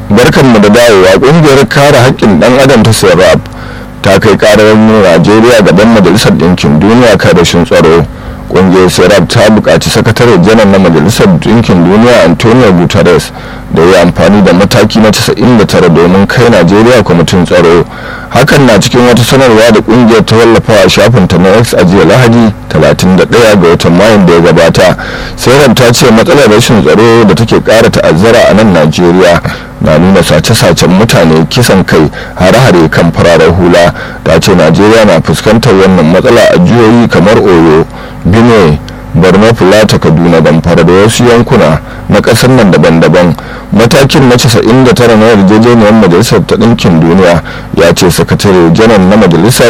barkanmu da dawowa kungiyar kare haƙƙin ɗan adam ta serap ta kai ƙarar najeriya gaban majalisar ɗinkin duniya kan rashin tsaro kungiyar serap ta buƙaci sakatare janar na majalisar ɗinkin duniya antonio guterres da ya amfani da mataki na 99 domin kai najeriya kwamitin tsaro hakan na cikin wata sanarwa da kungiyar ta wallafa a shafinta na x a jiya lahadi 31 ga watan mayun da ya gabata serap ta ce matsalar rashin tsaro da take ƙara ta'azzara a nan najeriya na nuna sace-sacen mutane kisan kai hare-hare kan fararen hula ta ce najeriya na fuskantar wannan matsala a jihohi kamar oyo benue borno plateau kaduna damfara da wasu yankuna na kasar nan daban-daban matakin na 99 na yarjejeniyar majalisar ta ɗinkin duniya ya ce sakatare janar na majalisar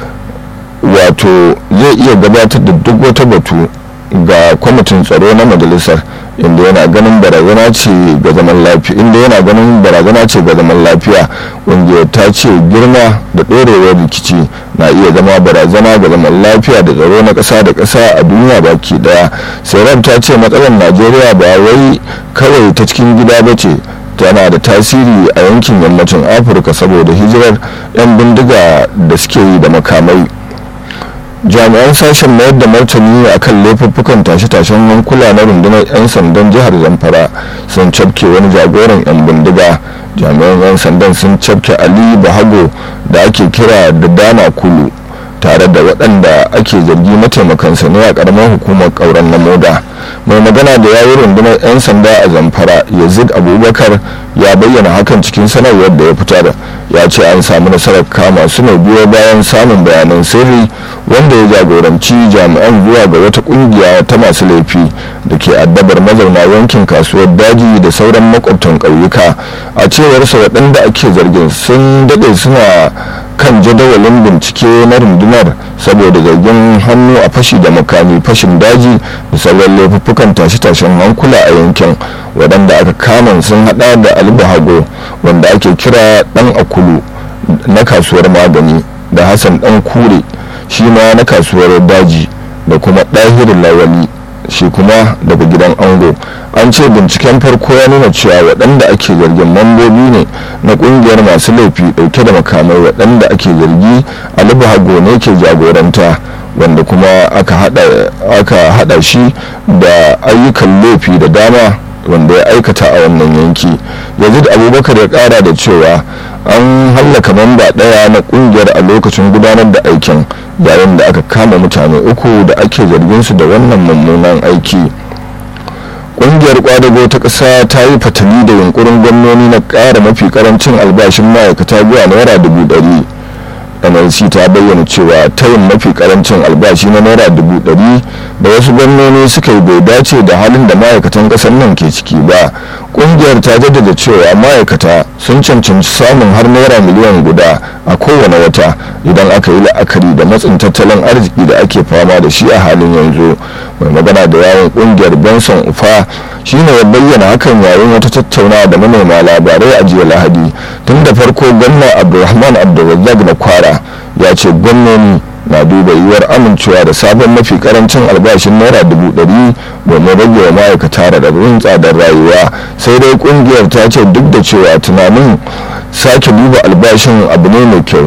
wato zai iya gabatar da duk wata batu ga kwamitin tsaro na majalisar inda yana ganin barazana ce ga zaman lafiya inda yana ganin barazana ce ga zaman lafiya ƙungiyar ta ce girma da ɗorewar rikici na iya zama barazana ga zaman lafiya da tsaro na ƙasa da ƙasa a duniya baki daya sauran ta ce matsalar najeriya ba wai kawai ta cikin gida ba ce tana da tasiri a yankin yammacin afirka saboda hijirar 'yan bindiga da suke yi da makamai jami'an sashen mayar da martani a kan laifuffukan tashe-tashen hankula na rundunar 'yan sandan jihar zamfara sun cafke wani jagoran 'yan bindiga jami'an 'yan sandan sun cafke ali bahago da ake kira da dana kulu tare da waɗanda ake zargi mataimakansa ne a ƙaramar hukumar ƙauren na moda mai magana da yayi rundunar 'yan sanda a zamfara yazid abubakar ya bayyana hakan cikin sanarwar da ya fitar ya ce an samu nasarar kama su ne biyo bayan samun bayanan sirri wanda ya jagoranci jami'an zuwa ga wata kungiya ta masu laifi da ke addabar mazauna yankin kasuwar daji da sauran makwabtan ƙauyuka a cewarsa waɗanda ake zargin sun daɗe suna kan jadawalin bincike na rundunar saboda zargin hannu a fashi da makami fashin daji da sauran laifuffukan tashe-tashen hankula a yankin waɗanda aka kama sun hada da albahago wanda ake kira ɗan akulu na kasuwar magani da hassan ɗan kure shi ma na kasuwar daji da kuma ɗahirin lawali shi kuma daga gidan ango an ce binciken farko ya nuna cewa waɗanda ake zargin mambobi ne na ƙungiyar masu laifi ɗauke da makamai waɗanda ake zargi alibu hago ne ke jagoranta wanda kuma aka hada shi da ayyukan laifi da dama wanda ya aikata a wannan yanki yazid abubakar ya kara da cewa an hallaka mamba ɗaya na ƙungiyar a lokacin gudanar da aikin yayin da aka kama mutane uku da ake zargin su da wannan mummunan aiki ƙungiyar kwadago ta ƙasa ta yi fatali da yunkurin gwamnoni na ƙara mafi ƙarancin albashin ma'aikata zuwa naira dubu ɗari nlc ta bayyana cewa tayin mafi karancin albashi na naira dubu ɗari da wasu gwamnoni suka yi bai dace da halin da ma'aikatan ƙasar nan ke ciki ba ƙungiyar ta jaddada cewa ma'aikata sun cancanci samun har naira miliyan guda a kowane wata idan aka yi la'akari da matsin tattalin arziki da ake fama da shi a halin yanzu mai magana da yawon ƙungiyar benson ufa shine ya bayyana hakan yayin wata tattaunawa da manema labarai a jiya lahadi tun da farko gwamna abdulrahman abdulrazak na kwara ya ce gwamnoni na duba yiwuwar amincewa da sabon mafi karancin albashin naira dubu ɗari domin rage wa ma'aikata raɗaɗin tsadar rayuwa sai dai kungiyar ta ce duk da cewa tunanin sake duba albashin abu ne mai kyau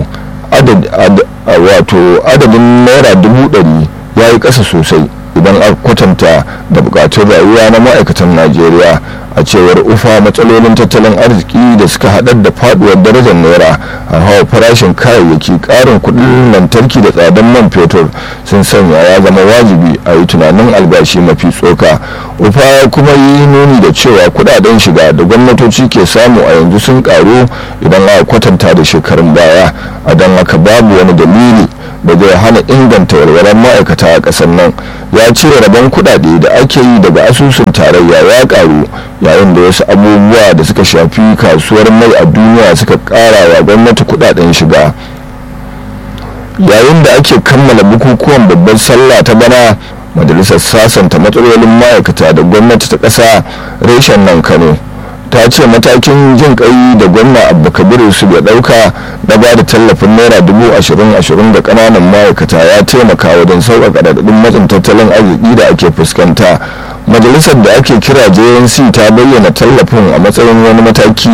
wato adadin naira dubu ɗari ya yi ƙasa sosai idan aka kwatanta da bukatun rayuwa na ma'aikatan najeriya a cewar ufa matsalolin tattalin arziki da suka haɗar da faduwar darajar naira a hawa farashin kayayyaki ƙarin kuɗin lantarki da tsadan man fetur sun sanya ya zama wajibi a yi tunanin albashi mafi tsoka ufa kuma yi nuni da cewa kuɗaɗen shiga da gwamnatoci ke samu a yanzu sun ƙaru idan aka kwatanta da shekarun baya a don haka babu wani dalili da zai hana inganta walwalar ma'aikata a ƙasar nan ya ce rabon kuɗaɗe da ake yi daga asusun tarayya ya ƙaru yayin da wasu abubuwa da suka shafi kasuwar mai a duniya suka ƙara wa gwamnati kuɗaɗen shiga yayin da ake kammala bukukuwan babbar sallah ta bana majalisar sasanta matsalolin ma'aikata da gwamnati ta ƙasa reshen nan kano ta ce matakin jin kai da gwamna abba kabiru su ya dauka na ba da tallafin naira dubu ashirin ashirin da kananan ma'aikata ya taimaka wajen sauƙaƙa raɗaɗin matsin tattalin arziki da ake fuskanta majalisar da ake kira jnc ta bayyana tallafin a matsayin wani mataki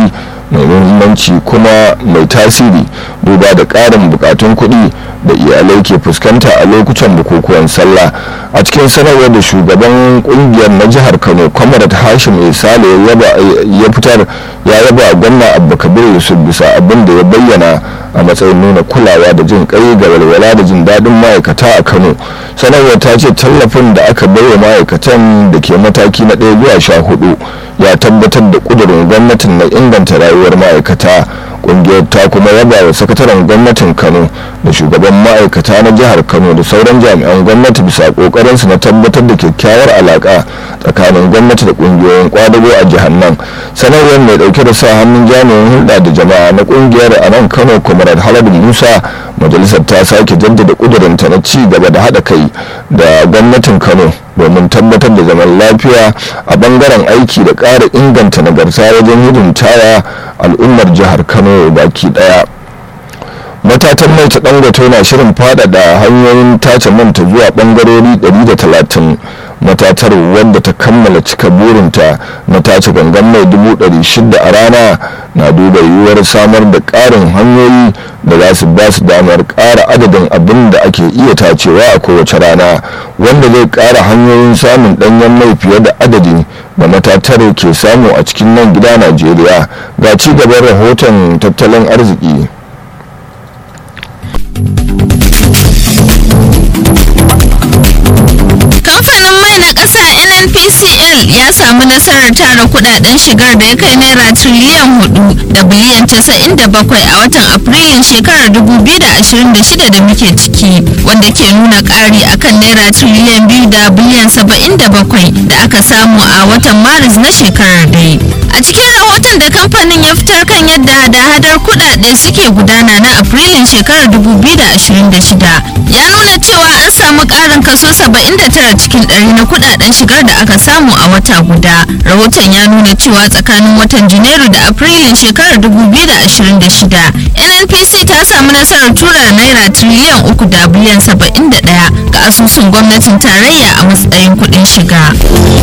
mai muhimmanci kuma mai tasiri duba da ƙarin bukatun kuɗi da iyalai ke fuskanta a lokutan bukukuwan sallah a cikin sanarwar da shugaban kungiyar na jihar kano kwamarat hashim isale ya fitar ya yaba gwamna abba kabir yusuf bisa abin da ya bayyana a matsayin nuna kulawa da jin kai ga walwala da jin daɗin ma'aikata a kano sanarwar ta ce tallafin da aka baiwa ma'aikatan da ke mataki na ɗaya zuwa sha hudu ya tabbatar da ƙudurin gwamnatin na inganta rayuwar ma'aikata kungiyar ta kuma yaba wa sakataren gwamnatin kano da shugaban ma'aikata na jihar kano da sauran jami'an gwamnati bisa kokarinsu na tabbatar da kyakkyawar alaka tsakanin gwamnati da kungiyoyin kwadago a jihar nan sanarwar mai dauke da sa hannun jami'in hulɗa da jama'a na kungiyar a nan kano kwamarar haladu musa majalisar ta sake jaddada kudurinta na ci gaba da haɗa kai da gwamnatin kano domin tabbatar da zaman lafiya a bangaren aiki da ƙara inganta nagarta wajen hidimtawa al'ummar jihar kano baki daya matatan mai ta dangote na shirin faɗaɗa hanyoyin tace manta zuwa bangarori 130 matatar wadda ta kammala cika burinta na tace gangan mai 600 a rana na duba yiwuwar samar da ƙarin hanyoyi da za su ba su damar ƙara adadin abin da ake iya tacewa a kowace rana wanda zai ƙara hanyoyin samun ɗanyen mai fiye da adadi da matatar ke samu a cikin nan gida najeriya ga ci gaban rahoton tattalin arziki kamfanin mai na ƙasa nnpcl ya samu nasarar tara kudaden shigar da ya kai naira triliyan hudu da biliyan casa'in da bakwai a watan afrilun shekarar 2026 da muke ciki wanda ke nuna ƙari akan naira triliyan biyu da biliyan saba'in da bakwai da aka samu a watan maris na shekarar dai a cikin rahoton da kamfanin ya fitar kan yadda hada-hadar kudade suke gudana na afrilun shekarar 2026 ya nuna cewa an samu karin kaso 79 cikin ɗari na kudaden shigar da aka samu a wata guda rahoton ya nuna cewa tsakanin watan janairu da afrilun shekarar 2026 nnpc ta samu nasarar tura naira triliyan uku da biliyan 71 ga asusun gwamnatin tarayya a matsayin kudin shiga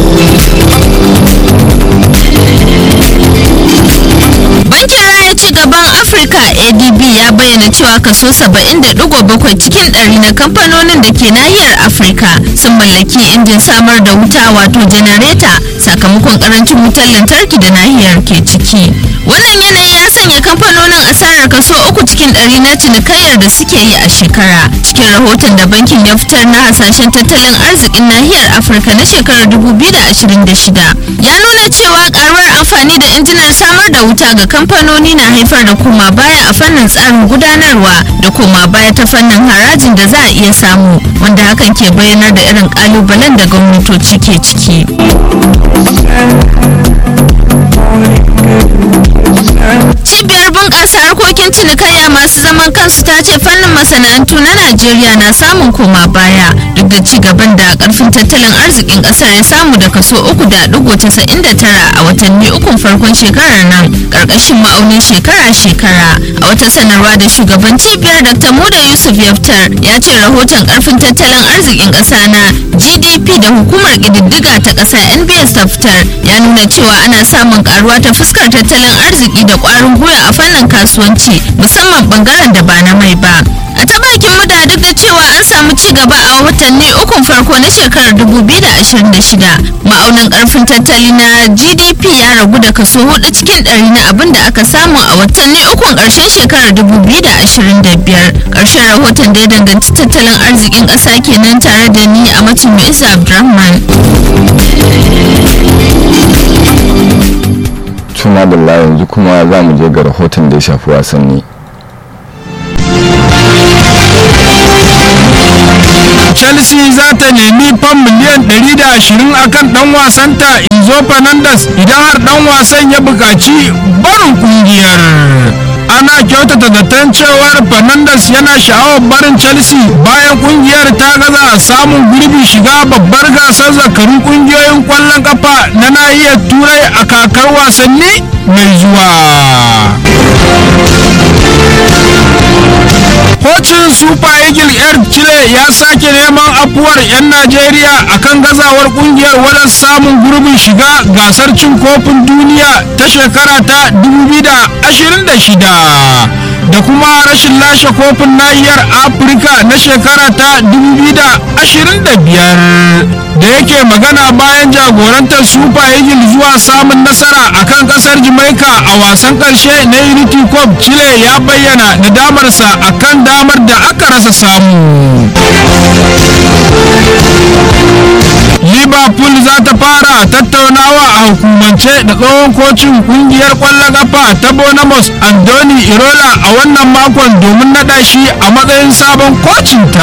bankin raya ci gaban afirka adb ya bayyana cewa kaso 70.7 cikin ɗari na kamfanonin da ke nahiyar afirka sun mallaki injin samar da wuta wato janareta sakamakon karancin wutar lantarki da nahiyar ke ciki wannan yanayi ya sanya kamfanonin asarar kaso uku cikin ɗari na cinikayyar da suke yi a shekara cikin rahoton da bankin ya fitar na hasashen tattalin arzikin nahiyar afirka na shekarar 2026 ya nuna cewa karuwar amfani da injinan samar da wuta ga kamfanoni na haifar da koma baya a fannin tsarin gudanarwa da koma baya ta fannin harajin da za a iya samu wanda hakan ke bayyanar da irin kalubalen da gwamnatoci ke ciki cibiyar bunƙasa harkokin cinikayya masu zaman kansu ta ce fannin masana'antu na najeriya na samun koma baya duk da ci gaban da karfin tattalin arzikin ƙasar ya samu da kaso uku da digo casa'in da tara a watanni ukun farkon shekarar nan ƙarƙashin ma'aunin shekara-shekara a wata sanarwa da shugaban cibiyar dr muda yusuf yaftar ya ce rahoton karfin tattalin arzikin ƙasa na gdp da hukumar ƙididdiga ta ƙasa nbs ta fitar ya nuna cewa ana samun karuwa ta fuskar tattalin arziki da ƙwarin gwiwa a fannin kasuwanci musamman bangaren da ba na mai ba a ta bakin muda duk da cewa an samu ci gaba a watanni ukun farko na shekarar 2026 ma'aunin karfin tattali na gdp ya ragu da kaso hudu cikin ɗari na abin da aka samu a watanni ukun ƙarshen shekarar 2025 ƙarshen rahoton da ya danganci tattalin arzikin ƙasa kenan tare da ni a matin Mu'izu Abdulrahman. tuna da yanzu kuma za mu je ga rahoton da ya shafi wasanni chelsea za ta nemi fam miliyan 120 akan dan wasanta inzo fernandes idan har dan wasan ya buƙaci barin kungiyar ana kyautata zaton cewar fernandes yana sha'awar barin chelsea bayan kungiyar ta gaza samun gurbi shiga babbar gasar zakarun kungiyoyin kwallon kafa na nahiyar turai a kakar wasanni mai zuwa kocin super eagle air chile ya sake neman afuwar 'yan najeriya akan gazawar kungiyar wajen samun gurbin shiga gasar cin kofin duniya ta shekara ta 2026 da kuma rashin lashe kofin nahiyar afirka na shekara ta 2025 da yake magana bayan jagorantar super eagles zuwa samun nasara akan kasar jamaica a wasan karshe na unity cup chile ya bayyana nadamarsa akan damar da aka rasa samu liverpool za ta fara tattaunawa a hukumance da tsohon kocin kungiyar kwallon kafa ta bonamos andoni irola a wannan makon domin naɗa shi a matsayin sabon kocinta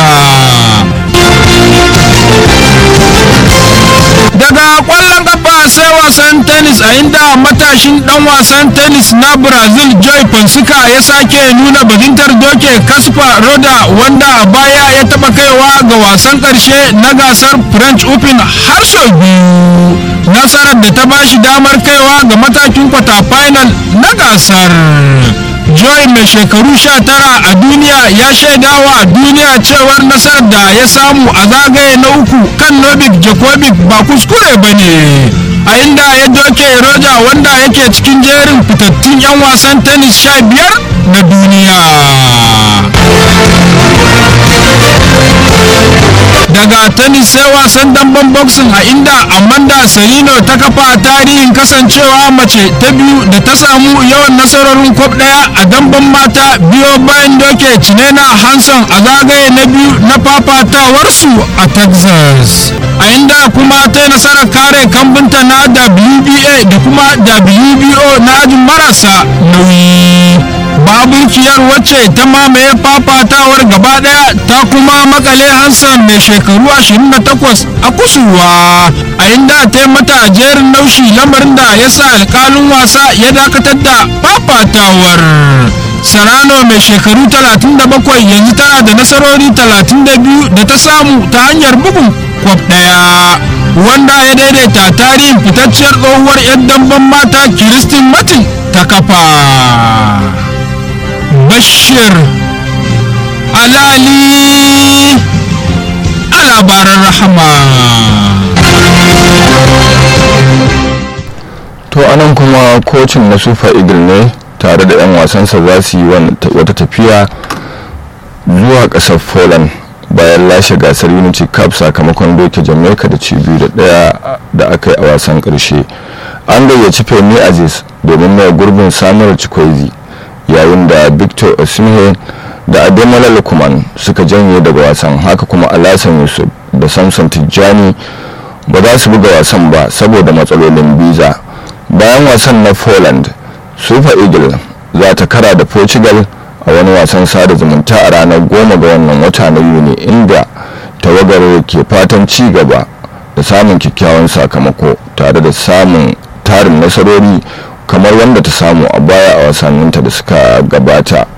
daga kwallon kafa sai wasan tennis a inda matashin dan wasan tennis na brazil joy fonseca ya sake nuna bajintar doke kaspa roda wanda a baya ya taba kaiwa ga wasan karshe na gasar french open har sau biyu nasarar da ta bashi damar kaiwa ga matakin kwata final na gasar joy mai shekaru 19 a duniya ya shaidawa duniya cewar nasarar da ya samu a zagaye na uku kan novik djokovic ba kuskure ba ne a inda ya doke roja wanda yake cikin jerin fitattun 'yan wasan tennis 15 na duniya daga tennis sai wasan damben boxing a inda amanda serino ta kafa tarihin kasancewa mace ta biyu da ta samu yawan nasarorin kwab daya a damben mata biyo bayan doke cinena hanson a zagaye na biyu na fafatawarsu a texas a inda kuma ta yi nasarar kare kambinta na wba da kuma wbo na ajin marasa nauyi baburkiyar wacce ta mamaye fafatawar gaba daya ta kuma makale hansan mai shekaru 28 a kusurwa a inda ta yi mata jerin naushi lamarin da ya sa alkalin wasa ya dakatar da fafatawar sarano mai shekaru 37 yanzu tana da nasarori 32 da ta samu ta hanyar bugun kwaf daya wanda ya daidaita tarihin fitacciyar tsohuwar 'yan damben mata kiristin martin ta kafa bashir alali a labaran rahama to anan kuma kocin na super eagle ne tare da 'yan wasansa za su yi wata tafiya zuwa kasar poland bayan lashe gasar unity cup sakamakon doke jamaica da cibiyu da daya da aka yi a wasan karshe an gayyaci femi aziz domin mai gurbin samuwar chikwezi yayin da victor osimhen da ademola lukman suka janye daga wasan haka kuma alasan yusuf da samson tijjani ba za su buga wasan ba saboda matsalolin biza bayan wasan na poland super eagle za ta kara da portugal a wani wasan sada zumunta a ranar goma ga wannan wata na yuni inda tawagar ke fatan ci gaba da samun kyakkyawan sakamako tare da samun tarin nasarori kamar wanda ta samu a baya a wasanninta da suka gabata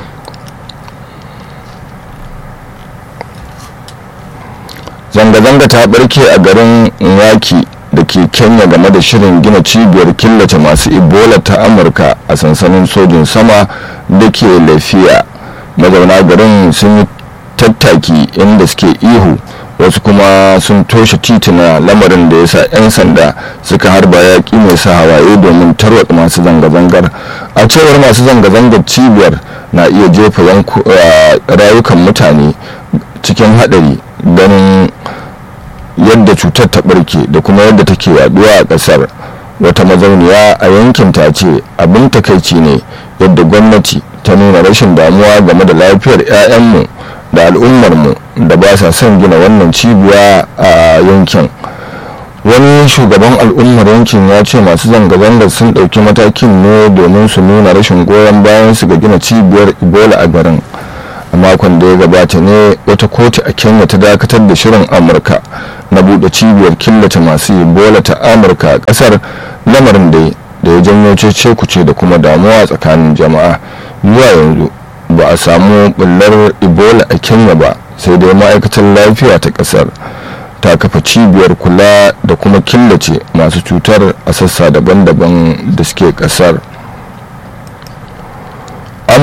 zanga-zanga ta barke a garin yaki da ke kenya game da shirin gina cibiyar killace masu ebola ta amurka a sansanin sojin sama da ke lafiya mazauna garin sun yi tattaki inda suke ihu wasu kuma sun toshe tituna lamarin da ya sa 'yan sanda suka harba yaƙi mai sa hawaye domin tarwatsa masu zanga-zangar a cewar masu zanga-zangar cibiyar na iya jefa rayukan mutane cikin haɗari ganin yadda cutar ta ɓarke da kuma yadda take yaduwa a ƙasar wata mazauniya a yankin ta ce abin takaici ne yadda gwamnati ta nuna rashin damuwa game da lafiyar 'ya'yanmu da al'ummarmu da ba sa son gina wannan cibiya a yankin wani shugaban al'ummar yankin ya ce masu zanga-zangar sun ɗauki matakin ne domin su nuna rashin goyon bayan su ga gina cibiyar ebola a garin a makon da ya gabata ne wata kotu a kenya ta dakatar da shirin amurka na buɗe cibiyar killace masu ebola ta amurka a ƙasar lamarin da da ya janyo cece kuce da kuma damuwa tsakanin jama'a zuwa yanzu ba a samu bullar ebola a kenya ba sai dai ma'aikatar lafiya ta ƙasar ta kafa cibiyar kula da kuma killace masu cutar a sassa daban-daban da suke ƙasar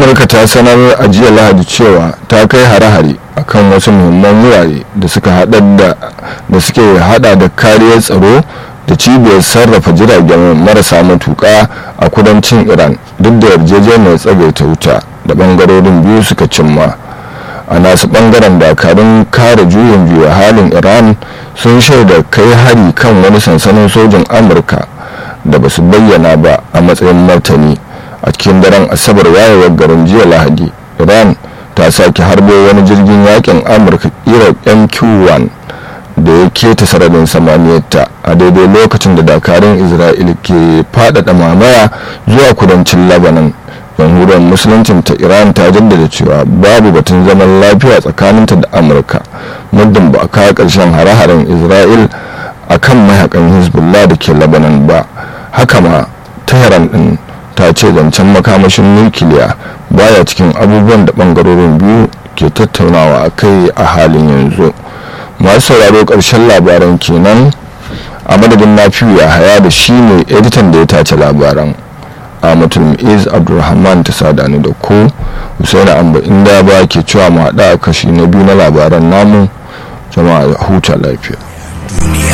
amurka ta sanar a jiya lahadi cewa ta kai hare-hare akan wasu muhimman wurare da suka hada da suke hada da kariyar tsaro da cibiyar sarrafa jiragen marasa matuka a kudancin iran duk da yarjejeniyar tsagaita wuta da bangarorin biyu suka cimma a nasu bangaren dakarun kare juyin biyu halin iran sun shaida kai hari kan wani sansanin sojin amurka da ba su bayyana ba a matsayin martani a cikin daren asabar wayewar garin jiya lahadi iran ta sake harbo wani jirgin yakin amurka kira mq1 da ya keta sararin samaniyarta a daidai lokacin da dakarun isra'ila ke faɗaɗa mamaya zuwa kudancin labanan jamhuriyar musuluncin ta iran ta jaddada cewa babu batun zaman lafiya tsakaninta da amurka muddin ba a kawo ƙarshen hare-haren isra'il a kan mayakan hezbollah da ke labanan ba haka ma tehran din ta ce zancen makamashin nukiliya baya cikin abubuwan da bangarorin biyu ke tattaunawa a kai a halin yanzu masu sauraro ƙarshen labaran kenan a madadin nafiyu ya haya da shi ne editan da ya tace labaran amatul is abdulrahman ta sadani da ku husaini amba inda ba ke cewa mu haɗa kashi na biyu na labaran namu jama'a huta lafiya